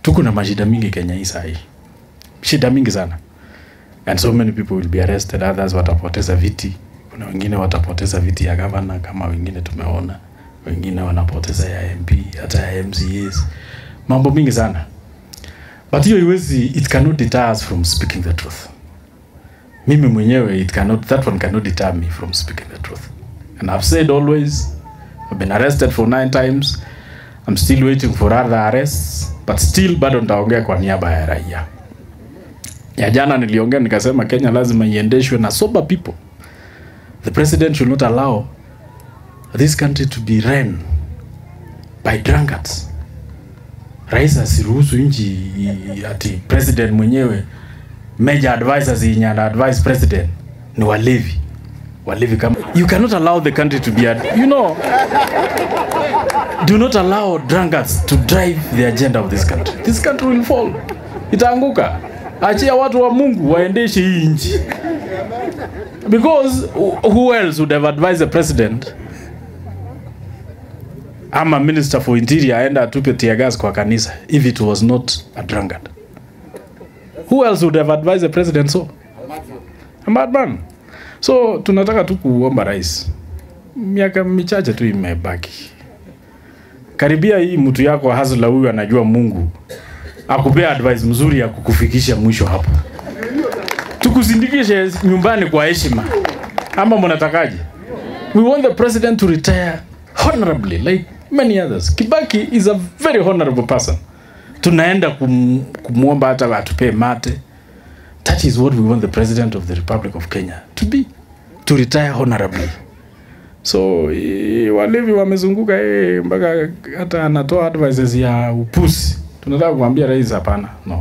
tuko na mashida mingi Kenya hii saa hii, shida mingi sana, and so many people will be arrested, others watapoteza viti. Kuna wengine watapoteza viti ya gavana kama wengine tumeona, wengine wanapoteza ya MP hata ya MCAs, mambo mingi sana, but hiyo iwezi, it cannot deter us from speaking the truth. Mimi mwenyewe it cannot, that one cannot deter me from speaking the truth, and I've said always, I've been arrested for nine times I'm still waiting for other arrests but still bado nitaongea kwa niaba ya raia. Ya jana niliongea nikasema Kenya lazima iendeshwe na sober people. The president should not allow this country to be run by drunkards. Rais asiruhusu nchi i- ati president mwenyewe major advisors yenye ana advise president ni walevi. Walevi kama you cannot allow the country to be a, you know do not allow drunkards to drive the agenda of this country. This country will fall. Itaanguka. Achia watu wa Mungu waendeshe hii nchi. Because who- who else would have advised the president ama minister for interior aenda atupe tear gas kwa kanisa if it was not a drunkard? Who else would have advised the president so? A madman. So tunataka tu kuomba rais, miaka michache tu imebaki karibia hii mtu yako hasla huyu anajua Mungu akupea advice mzuri ya kukufikisha mwisho hapo, tukusindikishe nyumbani kwa heshima, ama mnatakaje? We want the president to retire honorably like many others. Kibaki is a very honorable person. Tunaenda kum, kumwomba hata atupee mate. That is what we want the president of the Republic of Kenya to be, to retire honorably. So i- walevi wamezunguka yeye mpaka hata anatoa advices ya upusi. Tunataka kumwambia rais hapana, no,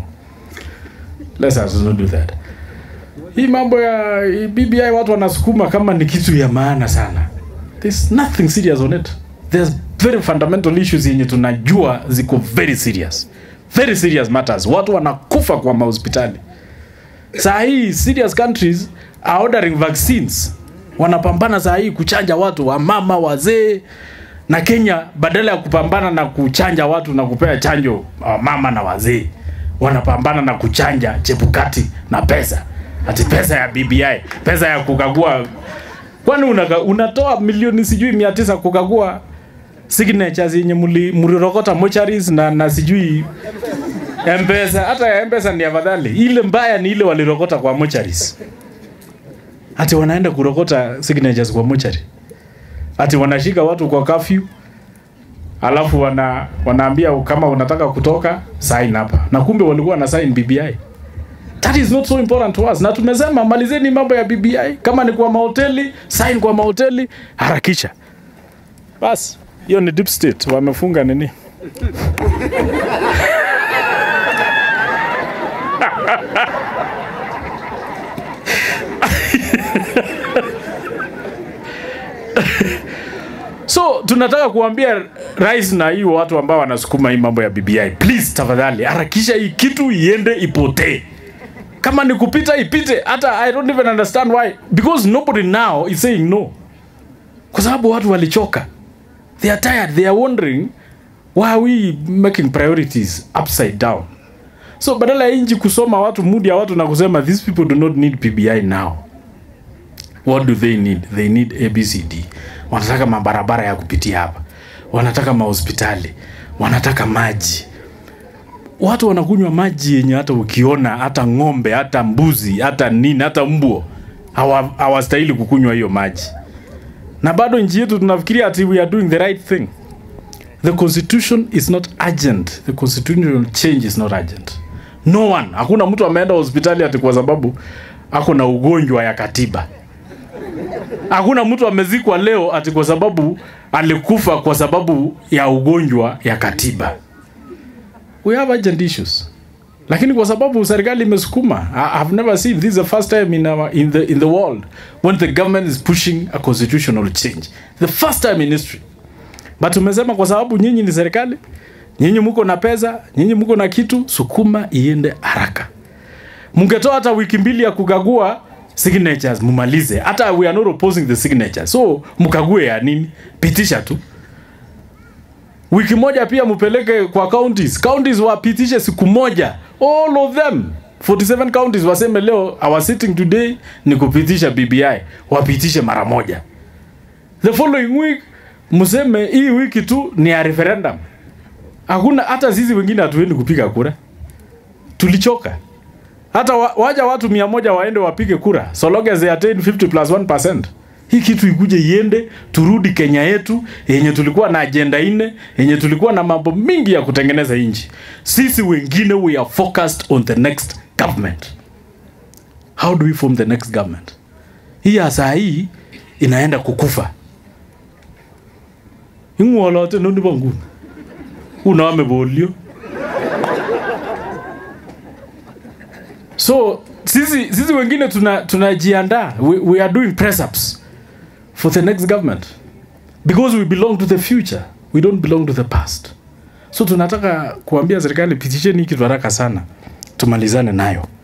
let us not do that. Hii mambo ya hii BBI watu wanasukuma kama ni kitu ya maana sana. There's nothing serious on it. There's very fundamental issues yenye tunajua ziko very serious, very serious matters. Watu wanakufa kwa mahospitali saa hii serious countries are ordering vaccines wanapambana saa hii kuchanja watu wamama wazee na kenya badala ya kupambana na kuchanja watu na kupea chanjo wamama na wazee wanapambana na kuchanja chepukati na pesa ati pesa ya bbi pesa ya kukagua kwani unaka, unatoa milioni sijui mia tisa kukagua signatures yenye muli- mlirokota mocharis na, na sijui mpesa hata ya mpesa ni afadhali ile mbaya ni ile walirokota kwa mocharis ati wanaenda kurokota signatures kwa mochari ati wanashika watu kwa kafyu alafu wana, wanaambia kama unataka kutoka sign hapa na kumbe walikuwa na sign BBI that is not so important to us na tumesema malizeni mambo ya BBI kama ni kwa mahoteli sign kwa mahoteli harakisha basi hiyo ni deep state wamefunga nini so tunataka kuambia rais na hiyo watu ambao wanasukuma hii mambo ya BBI, please tafadhali harakisha hii kitu iende ipotee. Kama ni kupita ipite, hata I don't even understand why, because nobody now is saying no, kwa sababu watu walichoka, they are tired, they are wondering why are we making priorities upside down. So badala ya nchi kusoma watu mood ya watu na kusema these people do not need PBI now what do they need they need abcd wanataka mabarabara ya kupitia hapa wanataka mahospitali wanataka maji watu wanakunywa maji yenye hata ukiona hata ng'ombe hata mbuzi hata nini hata mbwa hawa- hawastahili kukunywa hiyo maji na bado nchi yetu tunafikiria ati we are doing the right thing the constitution is not urgent the constitutional change is not urgent no one hakuna mtu ameenda hospitali ati kwa sababu ako na ugonjwa ya katiba hakuna mtu amezikwa leo ati kwa sababu alikufa kwa sababu ya ugonjwa ya katiba we have urgent issues lakini kwa sababu serikali imesukuma I- I've never seen this is the first time in, our, in, the, in the world when the government is pushing a constitutional change the first time in history but tumesema kwa sababu nyinyi ni serikali nyinyi mko na pesa nyinyi mko na kitu sukuma iende haraka mngetoa hata wiki mbili ya kukagua signatures mumalize hata we are not opposing the signature so mkague ya nini pitisha tu wiki moja pia mupeleke kwa counties counties wapitishe siku moja all of them 47 counties waseme leo our sitting today ni kupitisha bbi wapitishe mara moja the following week mseme hii wiki tu ni ya referendum hakuna hata sisi wengine hatuendi kupiga kura tulichoka hata wa, waja watu mia moja waende wapige kura so long as they attain 50 plus 1 hii kitu ikuje iende turudi kenya yetu yenye tulikuwa na ajenda nne yenye tulikuwa na mambo mingi ya kutengeneza nchi sisi wengine we are focused on the next government how do we form the next government hii ya saa hii inaenda kukufa ing'wolote noni bo nguni uname bolio so sisi sisi wengine tuna tunajiandaa we, we are doing press ups for the next government because we belong to the future we don't belong to the past so tunataka kuambia serikali pitisheni hii kitu haraka sana tumalizane nayo